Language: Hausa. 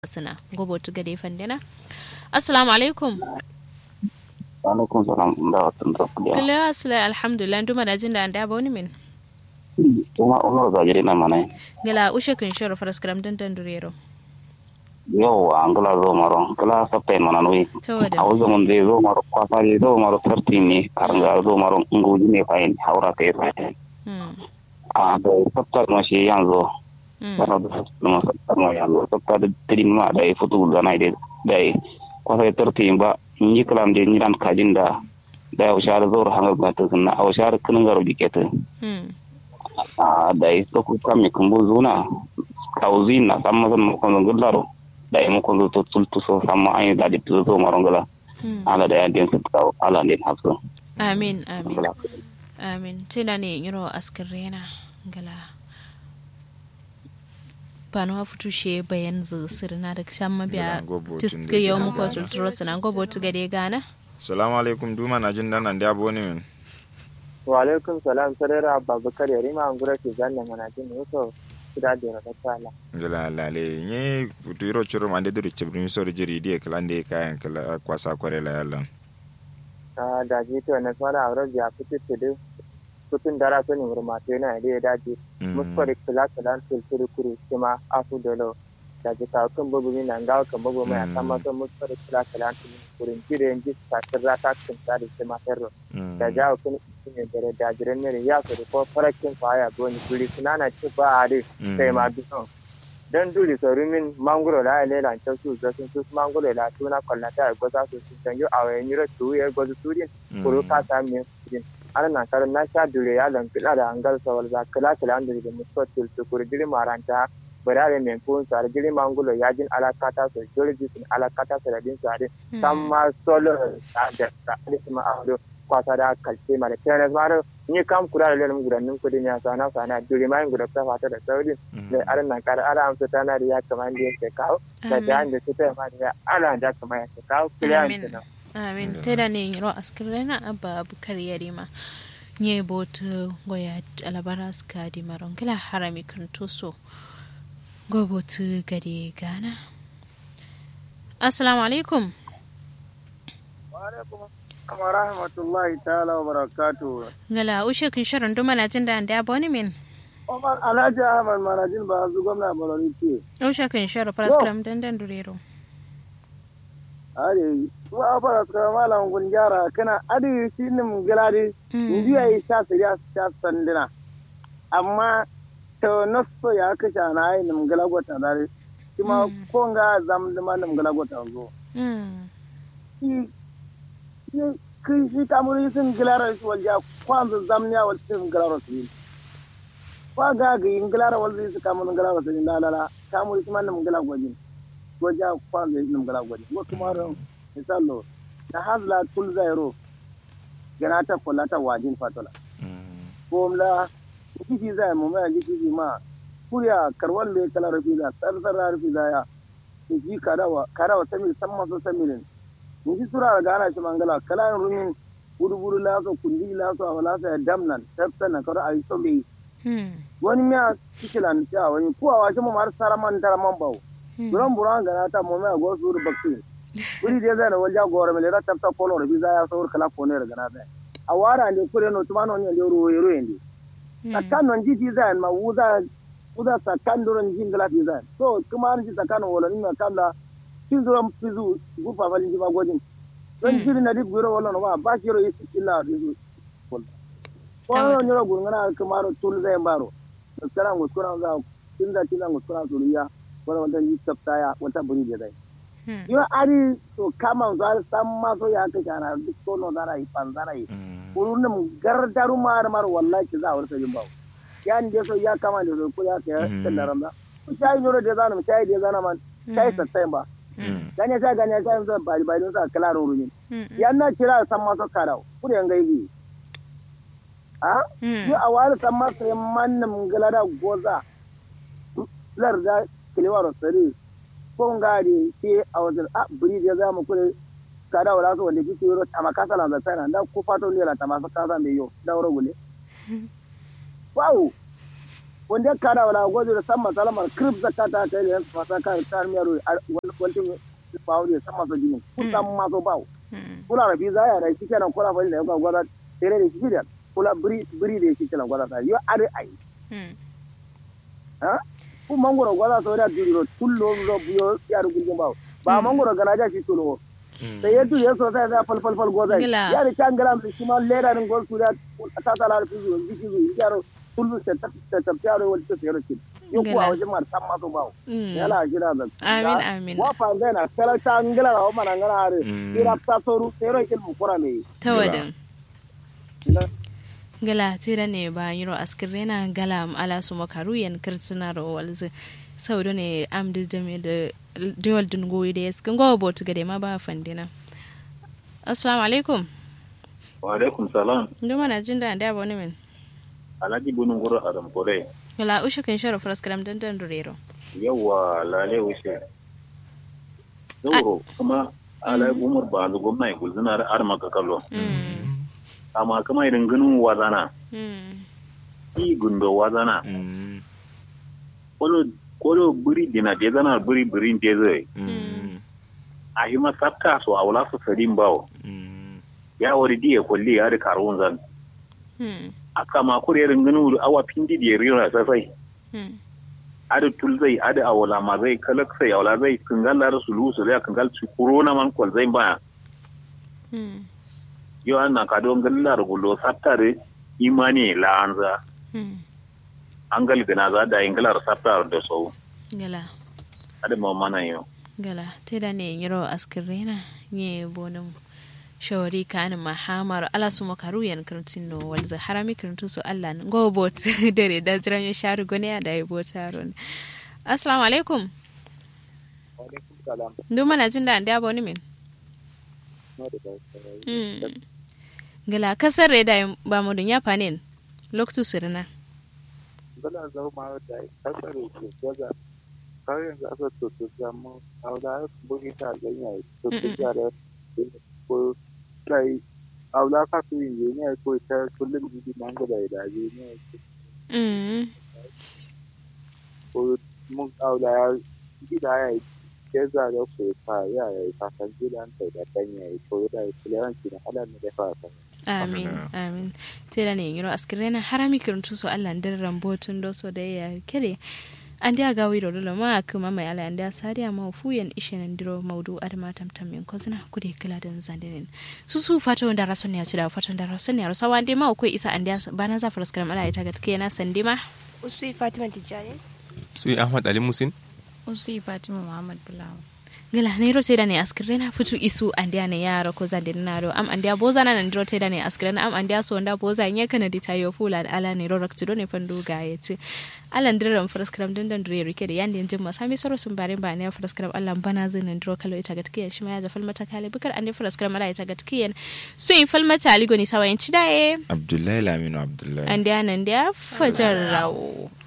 suna gobo tuga da fandina assalamu alaikum alaikum salam da watan da kudiya kila asla alhamdulillah nduma da jin da anda ba wani min kuma umar zagiri na mana gala ushe kun shoro faras kram dan dan durero yau an gala zo maro gala sabta mana nui tawada a wajen mun zai zo maro kwasa zai zo maro sarti ne karanga zo maro nguji ne fayin haura kai fayin mm a da sabta ma shi yanzu mm sana da sabta ma sabta ma yanzu sabta da tirin ma da ya fito da na da da ya kwasa ya tarti ba ni kalam da ni ran kajin da da ya wushar zo hanga ga ta sunna a wushar kinin garo dikete mm a da ya to ku kam kun bu zuna kauzi na samma san mo kon gullaro da ya mo kon to tultu so samma ay da di to so marongala mm ala da ya den su ka ala den hasu amin amin amin tana ne yiro askarena gala bano wa futu she bayan zu sirna da shan mabiya Gala gobo tiska tun da yau gana muka gana. tuturo suna gobo tuga da gana salamu alaikum duma na jin danan da abu ne min wa alaikum salam sarara babakar yarima an gura ke zanna mana jin wato kuda da rata tsala gala lale nye tuyiro churu mande duru chibrin so jiri die klande kayan kala kwasa kware la yalan a da ji to na fara aure ya fiti tudu kutun dara to ni murma to na da da ji muskari kula kula tulturu kuru kuma afu dolo da ji ka kan bubu ni nan ga kan bubu mai amma to muskari kula kula tulturu kuru jire ji ta tsara ta kan tsari kuma ferro da jawo kun ne dare da jiran ne ya so ko farakin kwaya goni duri sunana ci ba a dai kai ma dukan dan duri so rumin mangoro la ile lan ta su ga sun su mangoro la tuna kolla ta go sa su su tanjo a wayan yiro tu ya go su turin kuro ka sa mi turin ana na kar na sha dure ya lan kila da angal so wal za kala kala an duri mu so til su kuro diri maranta barare men kun sa diri mangoro ya jin alakata so dole ji sun alakata so da din sa dai samma solo da da da ma ado kwasa da kalce mara kenan mara ni kam kura da lelum gudannin kudin ya sana sana duri mai guda ta fata da sauri da aran nan kar ara amsa tana da ya kamar da yake kawo da da da su ta ma da ala da kamar ya ke kawo kiliyan Amin. ta amin tana ne yiro askarena abba bukar yarima nye bot goya alabara ska di maron kila harami kan toso gobo tu gade gana assalamu alaikum wa rahmatullahi ta'ala wa barakatuhu gala ushe kun sharon duma na jin da anda ba wani min Omar Alhaji Ahmad Marajin ba su gwamna Borno ce ushe kun sharo faras kram dandan durero are su a fara su kama malam gun gyara kana adi shi ne mun giladi inji ya yi sha su ya sha sandina amma to naso ya kashe na yi nim gila gwata dare shi ma ko nga zam da ma nim gila gwata zo Mm. shi shi kai shi kamuri sun gilara shi walja kwanza zam ya wal sun gilara su yi kwa ga ga yin gilara wal zai su kamun gilara su yi lalala kamuri shi ma nim gila gwajin wajen kwanza nim gila gwajin ko kuma ran misalo na hazla tul zairo gana ta kula ta wajin fatola ko mla kiki zai mu mai kiki ma kuriya karwan le kala rufi da sarsar rufi da ya ji karawa karawa samil samma so samilin ni ji sura ga ana shi mangala kala rumin buru buru la so kundi la so wala sa damnan tafsana karo ayi so be Mm. wani miya kikilan ta wani kuwa wa shi mu mar saraman taraman bawo buran buran ga ta mu mai go suru bakti buri de zai na walja gore mele rata ta polo rufi za ya so kala ko ne daga na da a wara ne kure no tumano ne le ro ro ende sakan non jiti zan ma wuza wuza sakan duron jin gala ti zan so kuma an ji sakan wala ni ma kala tin duron fizu gufa falin ji ba gojin don jiri na dib guro wala no ba ba kiro isi illa dizu ko no nyoro gurngana kamaro tul zai baro sakan nguskura za tinda tinda nguskura suriya wala wanda ji tafta wata buri da zai Mm. yo ari to kama zar sam ma so ya ka kana duk ko no zara yi pan zara yi kurun nam gardaru mar mar wallahi ki za warta jin bawo yan de so ya kama da so ko ya ka kan da ramda ko sai nyoro de zana sai de zana man sai sa sai ba ganya sai ganya sai so bari bari sa kala ro rumin Mm. yan na kira sam ma so karau kuri an gaibi a Mm. yo awal sam ma sai man nam galada goza larda kilewaro sare ko ngari ke a wajen a buri da za mu kure kada wala so wanda kike yoro amma kasa la zata na ko fato ne la tama kasa me yo da woro gule wow wanda kada wala gojo da sama salamar krip zakata ta yi fasa ka ta miyaro wani kwantin bawo ne sama so jini kun san ma so bawo kula rafi za ya rai kike nan kula fa da ga gwada tere da shi da kula biri biri da shi kenan gwada sai yo are ai ha ku mangoro gwada so da duro tullo ro buyo ya rugin bawo ba mangoro garaja shi tulo sai ya tuye so sai ya fal fal fal goza ya ri tangala shi ma lera rin gol su da ta ta la fi zo biki zo yaro kullu ta ta ta yaro wal ta yaro kin yo ku a wajen mar san ma so bawo yala jira da amin amin wa fa zai na kala ta ngala wa mana ngala are ira ta soru yaro kin mu kura me tawadan gala tira ne ba yiro askirena gala ala su makaru yan kirtina ro walze saudo ne amdi jame da dewal dun goyi da yaskin gowa botu gade ma ba fandina assalamu alaikum wa alaikum salam ndo mana jin da da boni min alhaji bunun guru adam kore wala ushe kan sharo fras karam dan dan durero yawa lale ushe doro kuma ala umar ba zu gwamna ya gulzina ar maka kallo amma kuma idan ganin wazana i gundo wazana kolo kolo buri dina de zana buri buri de zai a yi masafta so a wula su sadin bawo ya wari diya kulli ya da karun zan aka ma kure ringin awa pindi da rira sasai ada tulzai ada awala ma zai kalak sai awala zai kangal la rasulu su zai kangal su corona man kwal zai ba yo an na kadon galla rugulo sattare imani la anza an gal gana za da ingalar sattar da sau gala ada ma mana yo gala te da ne yiro askirena nye bonum shawari kan mahamar ala su makaru yan kirtin no walza harami kirtu su Allah go bot dare da jiran ya sharu gone da ya botaron assalamu alaikum alaikum salam ndu mana jin da anda boni min gala kasar reda ba mu dunya panin loktu sirna gala zama da kasar ke gaza kawai yanzu aka tutu zama a wadda bugi ta ganya tutu jare ko kai aula ka fi yin ne ko ta kullum jiji man gaba da je ne ko mun aula ya gida ya ke za da ko ta ya ya ta san gidan ta da danya ko da kulanci na ala ne da fa amin amin tera ne yiro askirena harami kiruntu so Allah ndar rambotun do so da ya kere andi aga wiro dole ma kuma mai ala andi asari ma fuyen ishen ndiro maudu adama tamtam yin kozina kude kila dan zandinin su su fato da rason ya ci da fato da rason ya rasa wande ma ko isa andi bana za faras karam ala ita gatke na sandima usui fatima tijjani sui ahmad ali musin usui fatima muhammad bulawa gila ne rote da ne askire na fitu isu andiya ne yara ko zande na do am andiya boza na nan rote da ne askire na am andiya so nda boza nye kana di tayo fula da ala ne rorak to ne fandu ga yace ala ndiran fraskram din dan dure rike da yanda jin masa mi soro sun bare ba ne fraskram Allah bana zin nan dro kalo ita gatkiya shi ma ya zafal mata kale bukar andi fraskram ala ita gatkiya so in fal mata aligo ni sawayin cidaye abdullahi laminu abdullahi andiya nan dia fajar rawo